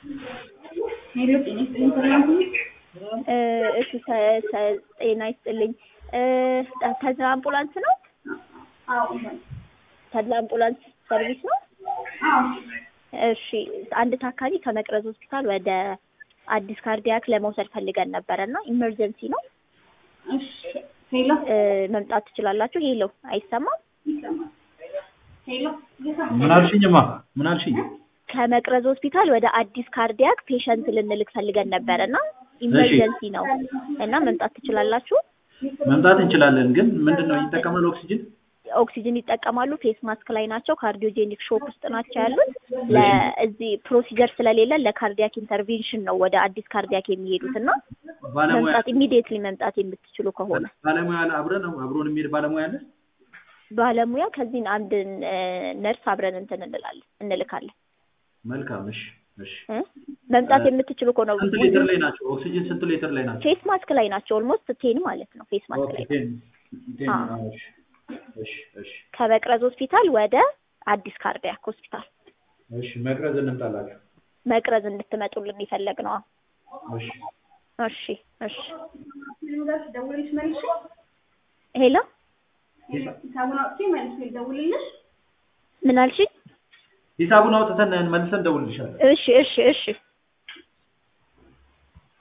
ሄሎ ጤና ይስጥልኝ ሰላም ሁኑ። እሺ ሰ- ሰ- ጤና ይስጥልኝ እ ተድላ አምቡላንስ ነው? አዎ ይሆን ተድላ አምቡላንስ ሰርቪስ ነው? አዎ እሺ አንድ ታካሚ ከመቅረዝ ሆስፒታል ወደ አዲስ ካርዲያክ ለመውሰድ ፈልገን ነበረ እና ኢመርጀንሲ ነው እሺ ሄሎ እ መምጣት ትችላላችሁ? ሄሎ አይሰማም? ይሰማል። ሄሎ እየሰማሁ ምን አልሽኝማ? ምን አልሽኝ? ከመቅረዝ ሆስፒታል ወደ አዲስ ካርዲያክ ፔሸንት ልንልክ ፈልገን ነበረ እና ኢመርጀንሲ ነው እና መምጣት ትችላላችሁ? መምጣት እንችላለን፣ ግን ምንድን ነው ይጠቀማል? ኦክሲጅን ኦክሲጅን ይጠቀማሉ። ፌስ ማስክ ላይ ናቸው። ካርዲዮጄኒክ ሾክ ውስጥ ናቸው ያሉት። ለእዚህ ፕሮሲጀር ስለሌለ ለካርዲያክ ኢንተርቬንሽን ነው ወደ አዲስ ካርዲያክ የሚሄዱት እና ባለሙያ መምጣት ኢሚዲየትሊ መምጣት የምትችሉ ከሆነ ባለሙያ አለ አብረን አብሮን የሚሄድ ባለሙያ አለ። ባለሙያ ከዚህን አንድ ነርስ አብረን እንትን እንላለን እንልካለን። መልካም እሺ፣ እሺ። እ መምጣት የምትችሉ ከሆነ ስንት ሊትር ላይ ናቸው? ኦክሲጅን ስንት ሊትር ላይ ናቸው? ፌስ ማስክ ላይ ናቸው። ኦልሞስት ቴን ማለት ነው። ፌስ ማስክ ኦኬ፣ ላይ ቴን ቴን። አዎ። አዎ፣ እሺ፣ እሺ፣ እሺ፣ ከመቅረዝ ሆስፒታል ወደ አዲስ ካርዲያክ ሆስፒታል እሺ። መቅረዝ እንምጣላችሁ። መቅረዝ እንድትመጡልን የፈለግ ነው። እሺ፣ እሺ፣ እሺ። ጋር ደውልልሽ መልሼ ሄሎ ሂሳቡን አውጥቼ መልሼ ልደውልልሽ። ምን አልሽኝ? ሂሳቡን አውጥተን መልሰን ደውልልሻለን። እሺ፣ እሺ፣ እሺ።